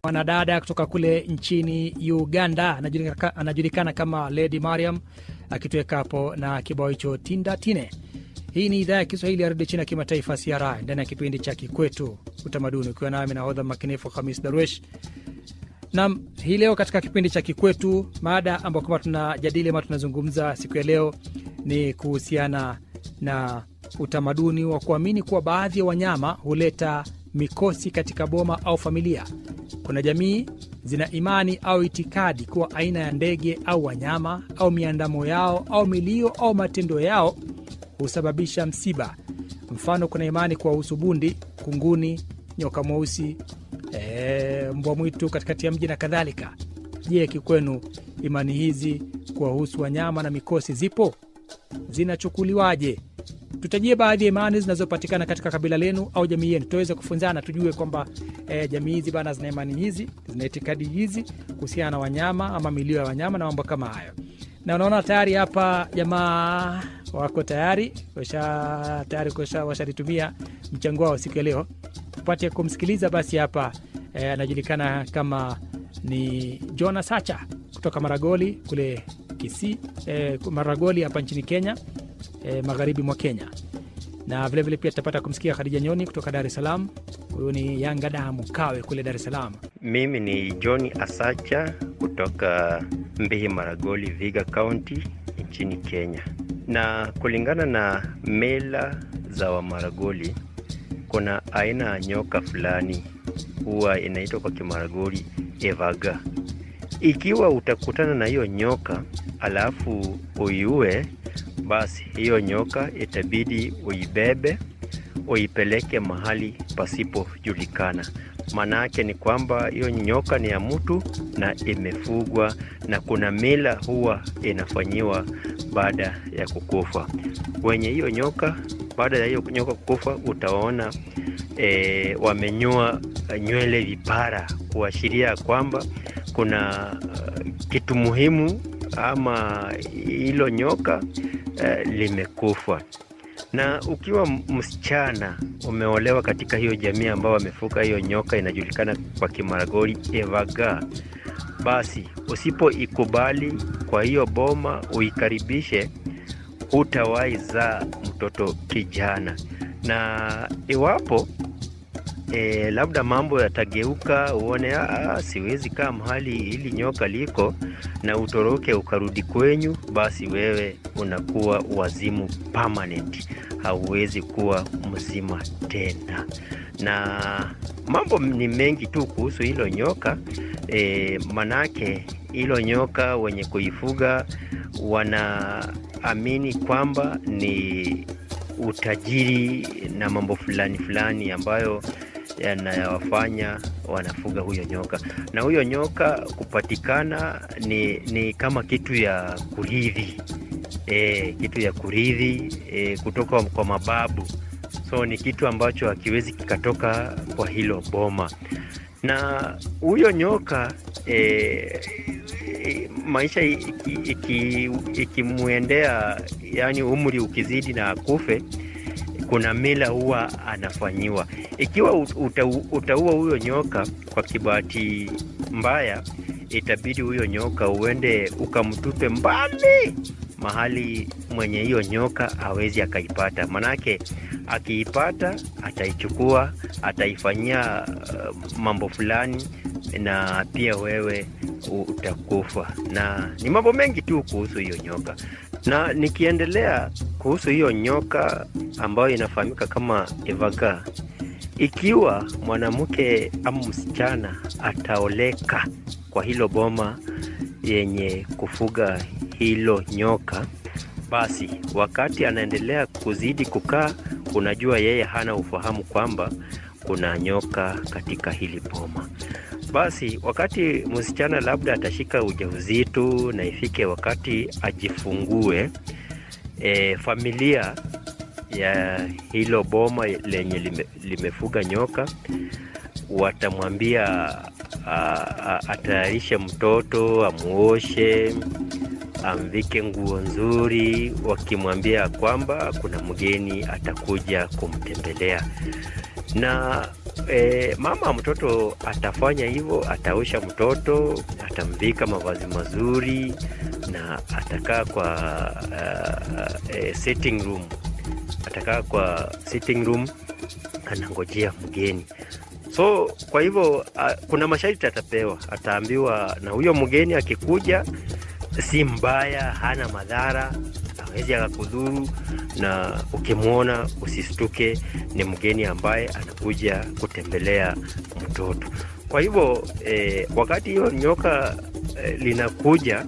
mwanadada kutoka kule nchini Uganda anajulikana, anajulikana kama Lady Mariam akituweka hapo na kibao hicho tinda tine. Hii ni idhaa ya Kiswahili ya redio China ya kimataifa CRI ndani ya kipindi cha Kikwetu Utamaduni, ukiwa nami nahodha makinifu Hamis Darwesh. Nam, hii leo katika kipindi cha Kikwetu, mada ambayo kwamba tunajadili ama tunazungumza siku ya leo ni kuhusiana na utamaduni wa kuamini kuwa baadhi ya wanyama huleta mikosi katika boma au familia. Kuna jamii zina imani au itikadi kuwa aina ya ndege au wanyama au miandamo yao au milio au matendo yao husababisha msiba. Mfano, kuna imani kuwahusu bundi, kunguni, nyoka mweusi, e, mbwa mwitu katikati ya mji na kadhalika. Je, kikwenu imani hizi kuwahusu wanyama na mikosi zipo? Zinachukuliwaje? Tutajie baadhi ya imani zinazopatikana katika kabila lenu au jamii yenu, tuweze kufunzana, tujue kwamba e, jamii hizi bana zina imani hizi, zina itikadi hizi kuhusiana na wanyama ama milio ya wanyama na mambo kama hayo. Na unaona tayari hapa jamaa wako tayari washa tayari washalitumia mchango wao siku ya leo, tupate kumsikiliza basi. Hapa anajulikana e, kama ni Jona Sacha kutoka Maragoli kule Kisii, e, Maragoli hapa nchini Kenya. E, magharibi mwa Kenya na vilevile vile pia tutapata kumsikia Khadija Nyoni kutoka Dar es Salaam. Huyu ni Yanga damu kawe kule Dar es Salaam. Mimi ni John Asacha kutoka Mbihi Maragoli, Viga County nchini Kenya. Na kulingana na mila za Wamaragoli, kuna aina ya nyoka fulani huwa inaitwa kwa Kimaragoli evaga. Ikiwa utakutana na hiyo nyoka alafu uiue basi hiyo nyoka itabidi uibebe uipeleke mahali pasipojulikana. Maana yake ni kwamba hiyo nyoka ni ya mtu na imefugwa, na kuna mila huwa inafanyiwa baada ya kukufa. Wenye hiyo nyoka, baada ya hiyo nyoka kukufa, utaona e, wamenyoa nywele vipara, kuashiria kwamba kuna uh, kitu muhimu ama hilo nyoka uh, limekufa. Na ukiwa msichana umeolewa katika hiyo jamii ambao wamefuka hiyo nyoka, inajulikana kwa Kimaragoli evaga, basi usipoikubali kwa hiyo boma uikaribishe, hutawahi zaa mtoto kijana. Na iwapo E, labda mambo yatageuka, uone aa, siwezi kaa mahali hili nyoka liko na utoroke ukarudi kwenyu, basi wewe unakuwa wazimu permanent, hauwezi kuwa mzima tena. Na mambo ni mengi tu kuhusu hilo nyoka e, manake hilo nyoka wenye kuifuga wanaamini kwamba ni utajiri na mambo fulani fulani ambayo yanayowafanya wanafuga huyo nyoka. Na huyo nyoka kupatikana ni, ni kama kitu ya kurithi e, kitu ya kurithi e, kutoka kwa mababu, so ni kitu ambacho hakiwezi kikatoka kwa hilo boma. Na huyo nyoka e, maisha ikimwendea iki, iki yani umri ukizidi na akufe, kuna mila huwa anafanyiwa. Ikiwa uta, utaua huyo nyoka kwa kibahati mbaya, itabidi huyo nyoka uende ukamtupe mbali mahali mwenye hiyo nyoka hawezi akaipata, manake akiipata ataichukua, ataifanyia uh, mambo fulani na pia wewe utakufa. Na ni mambo mengi tu kuhusu hiyo nyoka, na nikiendelea kuhusu hiyo nyoka ambayo inafahamika kama evaga, ikiwa mwanamke ama msichana ataoleka kwa hilo boma yenye kufuga hilo nyoka, basi wakati anaendelea kuzidi kukaa, unajua yeye hana ufahamu kwamba kuna nyoka katika hili boma. Basi wakati msichana labda atashika ujauzito na ifike wakati ajifungue, e, familia ya hilo boma lenye lime, limefuga nyoka watamwambia atayarishe mtoto, amuoshe, amvike nguo nzuri, wakimwambia kwamba kuna mgeni atakuja kumtembelea. Na e, mama mtoto atafanya hivyo, ataosha mtoto, atamvika mavazi mazuri na atakaa kwa uh, uh, sitting room, atakaa kwa sitting room anangojea mgeni. So kwa hivyo uh, kuna masharti atapewa, ataambiwa na huyo mgeni akikuja, si mbaya, hana madhara, hawezi akakudhuru, na ukimwona usistuke, ni mgeni ambaye anakuja kutembelea mtoto. Kwa hivyo eh, wakati hiyo nyoka eh, linakuja